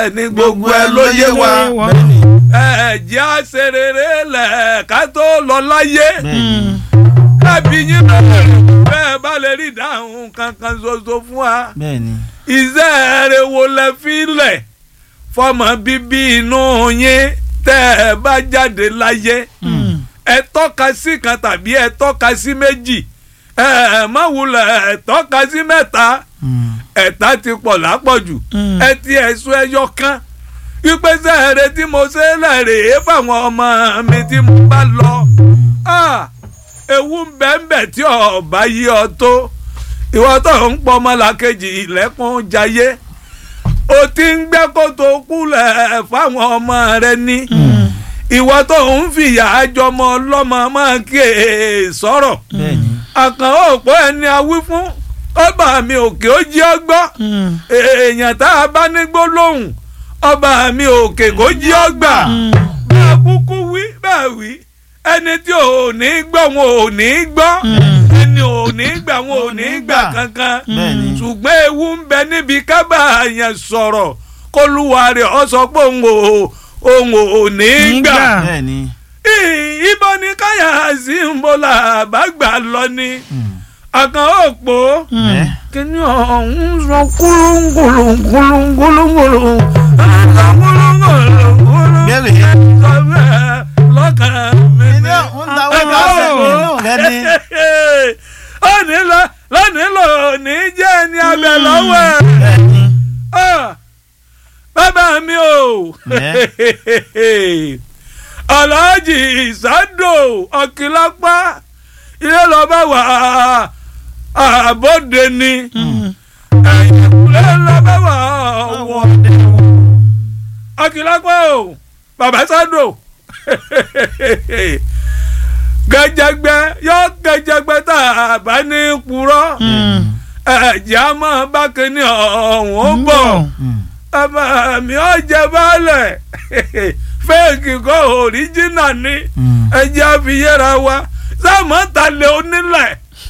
bẹ́ẹ̀ ni gbogbo ẹ ló yé wa ẹ jẹ́ àṣerere lẹ̀ ká tó lọ láyé kábí yín bẹ́ẹ̀ bẹ́ẹ̀ bá lè rí ìdáhùn kankan ṣoṣo fún wa bẹ́ẹ̀ni. iṣẹ́ rẹ̀ wo lẹ fi lẹ̀ fọmọ bíbí inú yín tẹ́ ẹ bá jáde láyé ẹ tọ́ka sí kan tàbí ẹ tọ́ka sí méjì ẹ ẹ má wulẹ̀ ẹ tọ́ka sí mẹ́ta ẹ̀ta ti pọ̀ lápọ̀jù ẹ ti ẹ̀sùn ẹyọ kan wípé sẹ́ẹ̀rẹ̀ tí mo ṣe lẹ́rèé fáwọn ọmọ mi tí mo bá lọ Ah, ewu ń bẹ ń bẹ tí ọba yí ọ tó ìwọ tó ń pọ ọmọlàkejì ilẹ̀kùn jayé o ti ń gbẹ́ kótó kúlẹ̀ fáwọn ọmọ rẹ ní ìwọ tó ń fìyà àjọmọ ọlọ́mọ máa kí e sọ̀rọ̀ bẹ́ẹ̀ni. àkàn òpó ẹni awí fún ọba mi òkè ó jí ọgbọ́ èèyàn tá a bá ní gbólóhùn ọba mi òkè kó jí ọgbà bá a kúkú wí bá a wí ẹni tí ò ní gbọ́ wọn ò ní gbọ́ ẹni ò ní gbà wọn ò ní gbà kankan Bẹ́ẹ̀ni. ṣùgbọ́n ewu ń bẹ níbi kábà yẹn sọ̀rọ̀ kólúwa rẹ̀ ọ sọ pé òun ò òun ò ní gbà bẹ́ẹ̀ni. Ì- ibo ni káyà sí ń bọ́ là bá gbà lọ ni àkàn òpó ẹ kíní ọ̀hún sọ kúlúngúlùngúlùngúlùngúlù sọ kúlúngúlùngúlù bẹ́ẹ̀ni. sọ bẹ́ẹ̀ lọ́kàn mi ilé ni. ọ̀hún dáwọ́ lọ́sẹ̀ nínú rẹ ni. ó ní lọ lónìí lò ní jẹ́ ẹni abẹ lọ́wọ́ ẹ̀. bẹ́ẹ̀ni. Ah, bàbá mi o alhaji sado ọkìlápá ilé lọ́ba wà àbọ̀dé ni ilé lọ́ba wà wọ̀ ọkìlápá o bàbá sado gẹjẹgbẹ yọ gẹjẹgbẹ tá a bá ní purọ́ ẹ̀jẹ̀ á mọ̀ bákẹ́ni ọ̀hún bọ̀ bàbá mi ò jẹ baálẹ̀ fẹ́ẹ̀kì kọ́ òríjìnà ni ẹ̀jẹ̀ àfiyẹ́ra wa sáàmù talẹ̀ onílẹ̀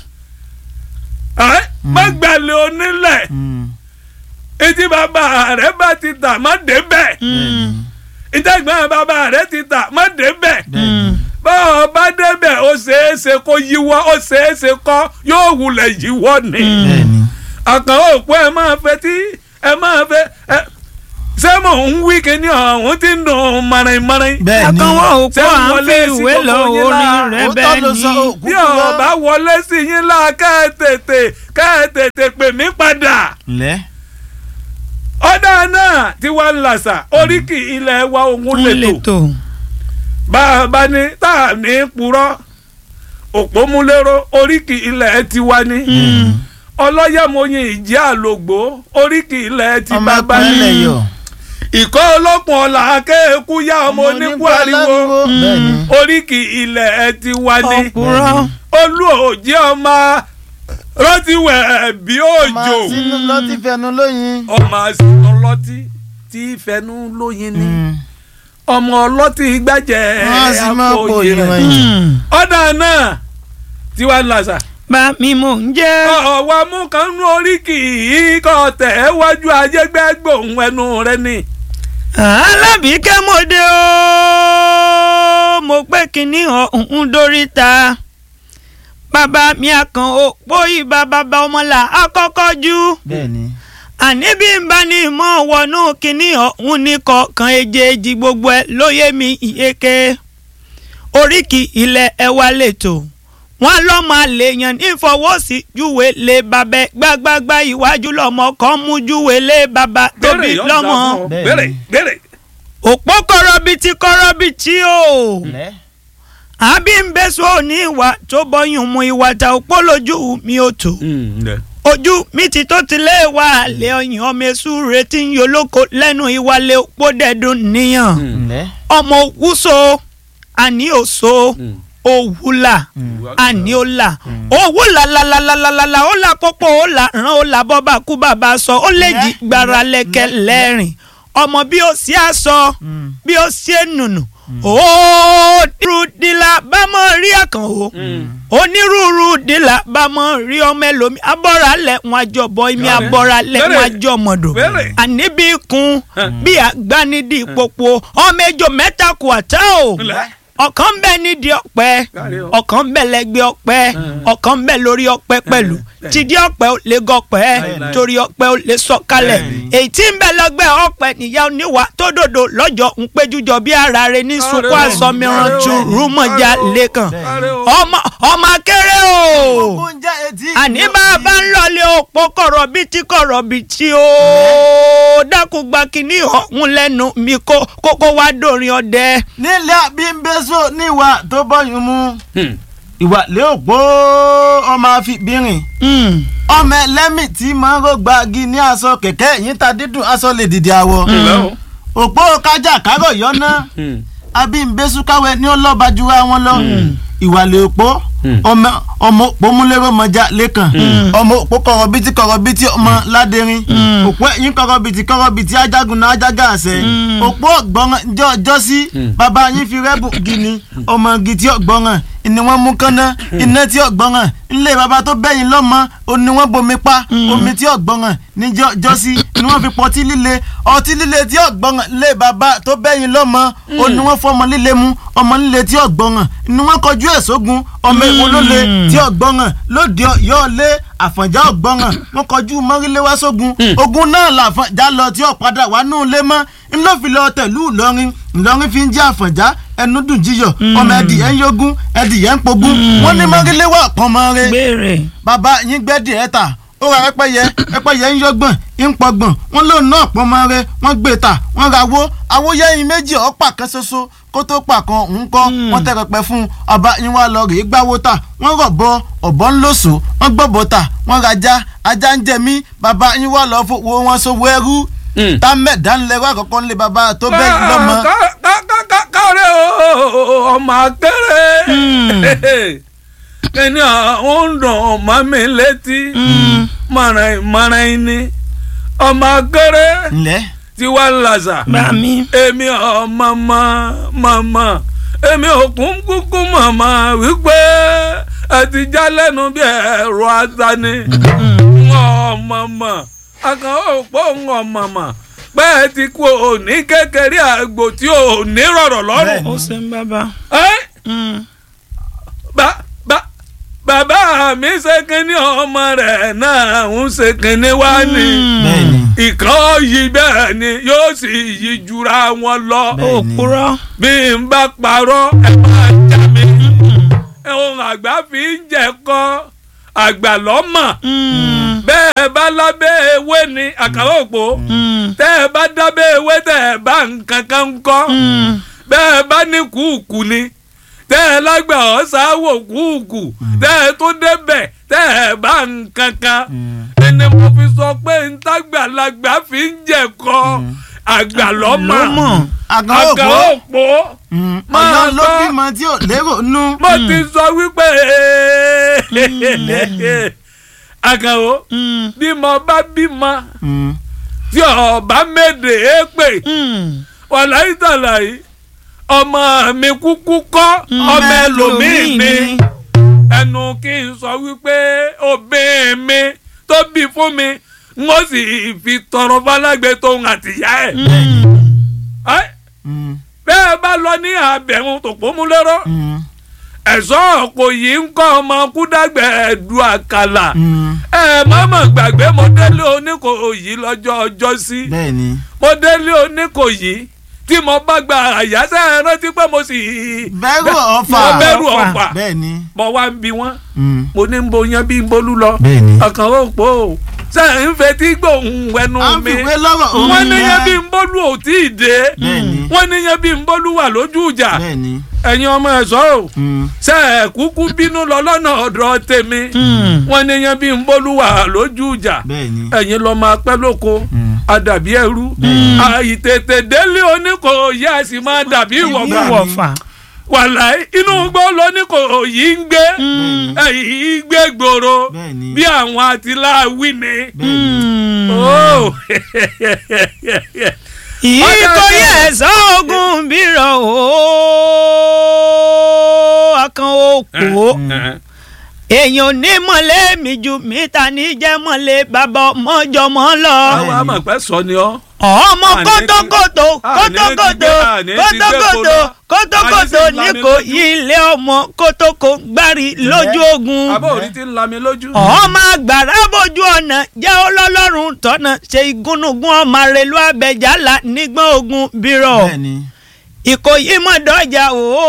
ẹ́ mọ́gbàlẹ̀ onílẹ̀ etí bàbá rẹ̀ bá ti tà má débẹ̀ ìtẹ̀gbọ́n bàbá rẹ̀ ti tà má débẹ̀ báwo bá débẹ̀ ó ṣeéṣe kó yíwọ́ ó ṣeéṣe kọ́ yóò wulẹ̀ yíwọ́ ni bẹ́ẹ̀ni. àkàn òpó ẹ máa fẹ́ tí ẹ máa fẹ́ ẹ ṣé mò ń wí kíní ọ̀hún tí ń dùn mọ̀rìn-mọ̀rìn. bẹ́ẹ̀ni. àkànwọ́ òpó Ṣé à ń wọlé fi sí ìwé lọ gbogbo yín orin lára? rẹ Òótọ́ bẹ́ẹ̀ ló sọ ni. òkú bí ọba wọlé sí yín lá ká ẹ tètè ká ẹ tètè pè mí padà. lẹ́. ọ̀dà náà tí wàá ń làṣà oríkì ilẹ̀ wa òun ń lè lè tò tò. bá a bá ní tá a ní purọ́ òpómúlérò oríkì ilẹ̀ tiwa ní ọlọ́yẹ̀mọyìn ìjẹ́ àlògbó oríkì ilẹ̀ ti ọmọ bàbá ní akọ̀ẹ́lẹ̀ yọ. ìkọ́ olókun ọ̀la akéèkú yá ọmọ oníkú ariwo bẹ́ẹ̀ni. oríkì ilẹ̀ tiwa ní ọ̀pùrọ̀ olú òjì ọmọ rọtíwẹ̀ bí òjò ọmọ sínú lọ́tí fẹnu lóyin. ọmọ àsìkò ọlọ́tí tí fẹnu lóyin ní ọmọ ọlọ́tí gbàjẹ́ wọ́n sì máa àpò pò ìrìn ìrìn. ọ̀dà náà tiwa ń làṣà bá mi mò ń jẹ́. ọ̀wá mú kan nú oríkì yìí kọ́ tẹ̀ ẹ́ wájú ajẹ́gbẹ́ gbòhùn ẹnu rẹ ni. alábìíkẹ́ mo dé o mo pé kínní ọ̀hún dórí ta bàbá mi àkàn òpó ìbá bàbá ọmọlà àkọ́kọ́ jù bẹ́ẹ̀ni. àní bí n bá ní mọ́ wọnú kínní ọ̀hún ní kọ̀ọ̀kan èjèèjì gbogbo ẹ̀ lóye mi ìyeke oríkì ilẹ̀ ẹ̀wà lẹ́tọ̀ wọ́n lọ́mọ àlèyàn nífọwọ́sí júwe lé babẹ gbágbágbá iwájú lọ́mọ kan mú júwe lé baba tóbi Béèrè, yọ̀ọ́ lọ́mọ dà fún ọ. Bẹ́ẹ̀ni. béèrè béèrè. òpó kọrọbìtì kọrọbìtì o lẹ́. àbí ń bẹ sọ ní ìwà tó bọyún mu ìwà ta òpó lójú mi ò tó ojú mi ti tó ti lé wa àlẹ ọyàn ọmọ èṣù retí ń yolóko lẹ́nu ìwàlẹ̀ òpó dẹ̀dùn níyàn lẹ́. ọmọ òwúso àní òso òwúlà àní òlà òwúlà làlàlàlàlà ó là pópó ó là rán ó là bọ́bà kú bàbá sọ ó lè jí gbàrà lẹ́kẹ̀ lẹ́rìn ọmọ bí ó sì á sọ bí ó sì é nùnù ó dúró dìlà bá mọ̀ rí àkàn o onírúurú dìlà bá mọ rí ọmọ ẹlòmí abọ́ralẹ̀ wọn àjọbọ ìmí Bẹ́ẹ̀ni. abọ́ralẹ̀ wọn Bẹ́ẹ̀ni. àjọmọ̀dọ̀ Bẹ́ẹ̀ni. àníbí kun bí àgbánidì ìpòpò ọmọ ejò mẹ́ta kù àtá o Ńlẹ̀. ọ̀kan ń bẹ nídìí ọ̀pẹ Káre o. ọ̀kan ń bẹ lẹ́gbẹ̀ẹ́ ọ̀pẹ ọ̀kan ń bẹ lórí ọ̀pẹ pẹ̀lú bẹ́ẹ̀ni. tìdí ọ̀pẹ ò lè gọ̀pẹ́ Bẹ́ẹ̀ni. torí ọ̀pẹ ò lè sọ̀kalẹ̀ Bẹ́ẹ̀ni. èyí tí ń bẹ lọ́gbẹ́ ọ̀pẹ nìyá oníwà tó dòdò lọ́jọ́ ń péjújọ bí ara rẹ̀ ní sunkún Káre o. àsọmíràn Káre o. tu rúmọ̀já Káre o. lẹ́kàn Káre o. ọmọ ọmọ akéré o oúnjẹ etí. àní bàbá ń lọlé òpó kọ̀rọ̀ bíi tí kọ̀rọ̀ bíi tí ó dákun gba kínní ọ̀hún lẹ́nu mi kó kókó wá dòrin ọdẹ. nílẹ̀ abímbẹ́sọ níwà tó bọ́yún mu. Hmm. ìwà lé òpó ọmọ àfibìnrin. Mm. ọmọ ẹlẹ́mì tí máa ń rògbàgì ní aṣọ kẹ̀kẹ́ yìí ta dídùn aṣọ lè dìde àwọ̀. Ńlẹ̀ o. òpó kájà kárọ̀ yọ́nà Hmm. abímbẹ́sù káwẹ́ ní ọlọ́ba jura wọn lọ. ìwà lé òpó Hmm. ọmọ ọmọ òpó múlẹ́rọ̀ mọ́jà lẹ́kàn ọmọ òpó kọ̀rọ̀ bíi kọ̀rọ̀ bíi ọmọ ládẹ́rin òpó ẹ̀yìn kọ̀rọ̀ bíi kọ̀rọ̀ bíi ajagun náà ajága àṣẹ òpó ọ̀gbọ́n jọ jọ́sí bàbá yín fi rẹ́bù gini ọmọ igi tí ọ̀gbọ́n ni wọ́n mú kánná iná tí ọ̀gbọ́n ńlẹ̀ bàbá tó bẹ́yìn lọ́mọ ó ní wọ́n bomi pa omi tí ọ̀gbọ́n ní jọ- jọ́sí ni wọ́n fi pọ̀ ọtí líle ọtí líle tí ọ̀gbọ́n lé bàbá tó bẹ́yìn lọ́mọ ó ní wọ́n fọmọ líle mu ọmọ líle tí ọ̀gbọ́n ni wọ́n kọjú ẹ̀ sógun ọmọ èwo ló le tí ọ̀gbọ́n lóde yọ lé àfọ̀njá ọ̀gbọ́n wọn kọjú mọ́rílé wá sógun ogun náà làfọ̀njá lọ tí ọ̀padà wà nù lé mọ́ ńlọ́fi lọ tẹ̀lú ìlọrin ìlọrin fi ń jẹ́ àfọ̀njá ẹnu dùn jíyọ̀ ọmọ ẹdìyẹ ń yógún ẹdìyẹ ń pogún wọn ní mọ́rílé wà pọ́nmọ́ rẹ̀ gbére. bàbá yín gbẹ́dì ẹ̀ ta ó ra pẹ́pẹ́yẹ pẹ́pẹ́yẹ ń yọgbọ̀n ń pọgbọ̀n wọ́n lóun náà pọ́n mọ́ rẹ wọ́n gbé ta wọ́n ra wo awóyẹ́yìn méjì ọ̀pá kan ṣoṣo kó tó pa kan òun kọ́ wọ́n tẹ́ pẹpẹ fún un ọba yín wá lọ rèé gbáwó ta wọ́n rọ̀bọ ọ̀bọ ń lòsò wọ́n gbọ́bọ ta wọ́n rajá ajá ń jẹ mí bàbá yín wá lọ fowó wọn sówó ẹrú Hmm. támẹ̀dá ńlẹ̀ wá kọ́kọ́ ńlẹ̀ bàbá tó bẹ́ẹ̀ yín lọ́mọ. Ká- ká- ká- ká- káre o ọmọ akéré ẹni àwọn ń dùn ọmọ mi létí mọ̀ràn mọ̀ràn ni ọmọ akéré ńlẹ̀ tí wàá làṣà bá mi. èmi ọmọ mọ mọmọ èmi òkun kúkú mọmọ wípé ẹ ti já lẹ́nu bí ẹ̀rọ atani ọmọ mọ àkàn òpó ọmọ pé ẹ ti kú òní kékeré àgbò tí ò ní rọ̀rọ̀ lọ́rùn. Bẹ́ẹ̀ni. ó ṣe ń bàbá. Ẹ́, Mm. bá bá bàbá mi ṣe kínní ọmọ rẹ̀ náà ń ṣe kínní wá ní. bẹ́ẹ̀ni ìkan yìí bẹ́ẹ̀ ni yóò sì yí jura wọn lọ. Bẹ́ẹ̀ni. òpùrọ́. bí n bá parọ́ ẹ máa já mi. ohun àgbà fi ń jẹ̀kọ́ àgbà lọ́mọ̀. Mm. bẹ́ẹ̀ bá lábẹ́ ewé ni àkàrà òpó. Mm. tẹ́ ẹ bá dábẹ́ ewé tẹ́ ẹ bá nǹkan kan ń kọ́. Mm. bẹ́ẹ̀ bá ní kúùkù ni tẹ́ ẹ lágbà ọ̀sáwò kúùkù tẹ́ ẹ tó débẹ̀ tẹ́ ẹ bá nǹkan kan ẹni mo fi sọ pé ntàgbàlagbà fi ń jẹ̀kọ́ àgbà lọ́mọ lọ́mọ. àgàn àgbà òpó òpó Máa ọ̀yọ́ ló gbọ́. bímọ tí ò lérò nú. mo ti sọ wípé àkàwọ́ Mm. bí mo bá bímọ Mm. tí ọba méde é pè Mm. wàláyé tàlàyé ọmọ mi kúkú kọ́ ọmọ ẹlòmíì ni ẹnu kí n sọ wípé obìnrin mi tó bí fún mi n ó sì fi tọrọ falágbe tóun àtìyá ẹ̀. Ẹ́, Mm. bẹ́ẹ̀ bá lọ ní abẹ̀rún tòpómúlérò Mm. ẹ̀sọ́ ọ̀pọ̀ yìí ń kọ́ ọmọ kúdàgbẹ̀ ẹ̀dù àkàlà Mm. ẹ̀ mọ́mọ́ gbàgbé mo délé oníkòyí lọ́jọ́ ọjọ́ sí bẹ́ẹ̀ni mo délé oníkòyí tí mo bá gba àyàsẹ́ rántí pé mo sì bẹ́rù ọ̀fà mo bẹ̀rù ọ̀fà. ọ̀fà bẹ́ẹ̀ni mo wá ń bi wọ́n Mm. mo ní ń bo yan bí ń bolú lọ bẹ́ẹ̀ni. ọkàn ó pò ó ṣe ń fetí gbóhùn ẹnu à ń mi fìwé lọ́rọ̀ òun wọ́n ní yan bí yẹn. ń bolú ò tí ì dé bẹ́ẹ̀ni wọ́n ní yan bí ń bolú wà lójú ìjà bẹ́ẹ̀ni. ẹ̀yin ọmọ ẹ̀ṣọ́ o Mm. ṣe ẹ̀ kúkú bínú lọ lọ́nà ọ̀dọ̀ tèmi Mm. wọ́n ní yan bí ń bolú wà lójú ìjà bẹ́ẹ̀ni. ẹ̀yin lọ máa pẹ́ lóko Mm. àdàbí ẹrú àìtètè délé oníkò yẹ ẹ sì máa dàbí ìwọ̀gbà wọ̀fà. wàláì inú gbọ́ lóníkò yìí ń gbé ẹ̀yìn gbé gbòòrò bẹ́ẹ̀ni. bí àwọn àtìláwí ni. Mm. Oh. ìkòyí ẹ̀sán ogun bírọ̀ o akàn òpó èèyàn ò ní mọ̀lẹ́ mi ju mítà ní jẹ́ mọ̀lẹ́ bàbá ọmọjọmọ lọ. àwọn àmọ̀pẹ́ sọ ni ọ́. ọmọ Àní ti- kótókótó àní ti kótókótó gbé- àní ti gbé kótókótó kóná. kótókótó Àní sì ń ní lami kò lójú. yí ilé ọmọ kótókó gbárí lójú ogun. àbọ̀ òrí ti ń lami lójú. ọmọ àgbàrá bójú ọ̀nà jẹ́ ọlọ́lọ́run tọ́nà ṣe ìgúnnugún ọmọ rẹ̀lú abẹ́jálà nígbọ́n ogun bírọ̀ bẹ́ẹ̀ni ìkòyí mọ̀dọ́jà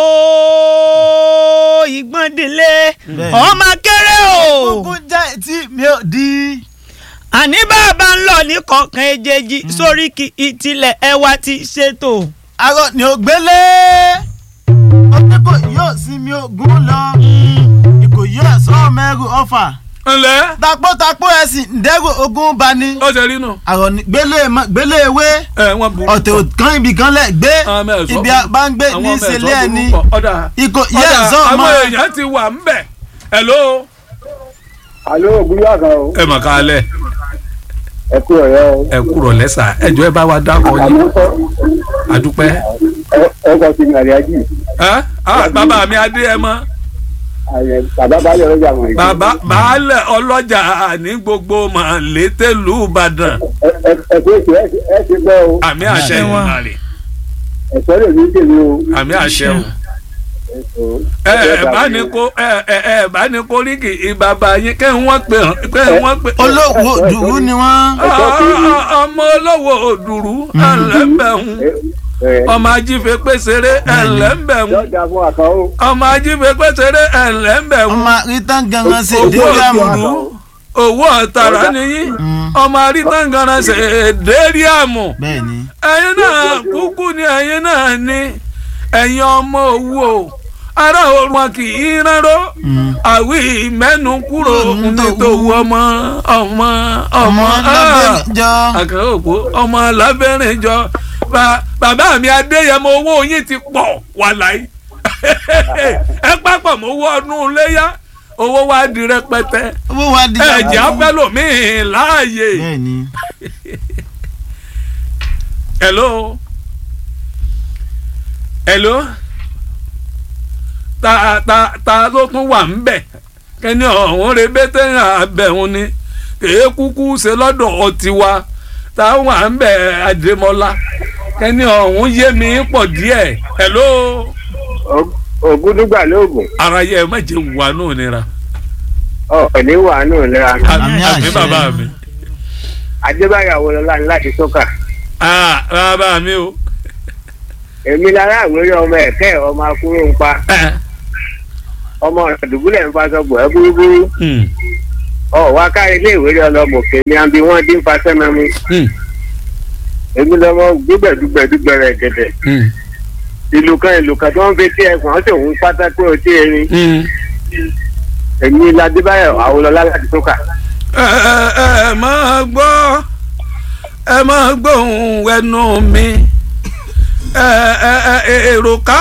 ooo ìgbọ́ndínlé Bẹ́ẹ̀ni. ọmọ kéré o kúkú jẹ́ tí mi ò di. àní bàbá ń lọ ní kọ̀ọ̀kan èjèèjì sórí kí ìtìlẹ̀ ẹwà ti ṣètò. arọ ni ò gbélé ọjọ́ kò yóò sinmi ogun lọ ìkòyí ẹ̀sọ́ mẹ́rù ọ̀fà ǹlẹ́ tapótapó ẹ̀sìn ǹdẹ́rù ogun bani ó ṣe rí nù. àrọ̀ ní gbélé mọ́- gbélé ewé ẹ wọ́n burú. ọ̀tẹ̀ kan ibì kan lẹ̀ gbé Àwọn ọmọ ẹ̀ṣọ́ ibi burú. bá ń gbé Àwọn ní ọmọ ẹ̀ṣọ́ ìṣẹ̀lẹ̀ burú ẹni pọ̀. ọ̀dà ìkòyí ọ̀dà ẹ̀sọ́ àwọn mọ́ èèyàn ti wà ń bẹ̀. hello. alo ògúnyà kan o ẹ mọ̀ ká lẹ̀ ẹ kú ọ̀rẹ́ o ẹ kúrò lẹ́sà ẹjọ́ ẹ bá wa dákọ̀ yín àmọ́ sọ àdúpẹ́. ẹ kọ́ sí ní àríyájì ẹ ah bàbá mi adé ẹ mọ́ àyẹ bàbá balẹ̀ ọlọ́jà mọ̀ ìgbẹ́. bàbá baálẹ̀ ọlọ́jà ní gbogbo màlétélú ìbàdàn ẹ ẹ ẹ kú èsì ẹ ẹ ti gbọ́ o àmì àṣẹ Àṣẹ wa. ìmàlè ẹ̀sọ́ lè ní tèmi o. àmì àṣẹ o. ẹ ẹ bá ní kó ẹ ẹ ẹ bá ní kó rí kì í bàbá yín kẹ́ ń wọ́n pè hàn kẹ́ ń wọ́n pè. olówó dùrú ni wọ́n Ah, ọmọ olówó òdùrú ẹlẹ́mbẹ̀hún ọmọ ajífe pèsèré ẹlẹ́mbẹ̀hún yọjà fún àkàn o. ọmọ ajífe pèsèré ẹlẹ́mbẹ̀hún ọmọ rítán gangan ṣe owó déríàmù òdùrú owó ọ̀tàrà nìyí ọmọ arítàngànà ṣe déríàmù bẹ́ẹ̀ni ẹ̀yin náà kúkú ni ẹ̀yin náà ní ẹ̀yin ọmọ owó ará òun wọn kì í rárá àwí mẹ́nu kúrò nítorí ọmọ ọmọ ọmọ ọmọ lábẹ́rẹ́ jọ àkàrà òpó ọmọ lábẹ́rìn jọ Ba- bàbá mi adéyẹmọ owó yín ti pọ̀ wà láyé ẹ pápọ̀ mọ́ owó ọdún léyà owó wa di rẹpẹtẹ owó wa di ẹ̀jẹ̀ afẹ́lòmíì láàyè. bẹ́ẹ̀ni hello hello ta ta ta ló tún wà ń bẹ̀ kẹ́ni ọ̀hún rẹ bẹ́tẹ̀ àbẹ̀hún ni kèé kúkú ṣe lọ́dọ̀ ọtí wa ta wà ń bẹ̀ àdèmọ́lá kẹ́ni ọ̀hún yé mi pọ̀ díẹ̀ hello ògúndúgbà lóògùn ara yẹ ẹ má jẹ wà nù nira ọ ní wàánù ìlera Àmì àmì àṣẹ. bàbá mi adébáyà wọlọlá ní láti sọkà ah bàbá mi o èmi lára àwòrán ọmọ ẹ̀kẹ́ ọmọ akúrò ń pa Eh, ọmọ àdúgbòlẹ̀ ń fa sọgbọ̀ ẹ́ búrúbúrú hmm, ọ wá kárí ilé ìwé ọlọmọ kèmí àbí wọn dín fa sẹ́mẹ́mú hmm, èmi lọmọ gbígbẹ̀dúgbẹ̀dúgbẹ̀ rẹ̀ gẹ̀dẹ̀ hmm, ìlú kan ìlú kan tó ń fi tí ẹ̀gbọ́n sì ń pátákó ọtí erin hmm. èmi ládébáyọ̀ àwòlọ́lá láti sọ́kà. ẹ ẹ ẹ máa gbọ́ ẹ máa gbóhùn ẹnu mi ẹ ẹ ẹ èrò ká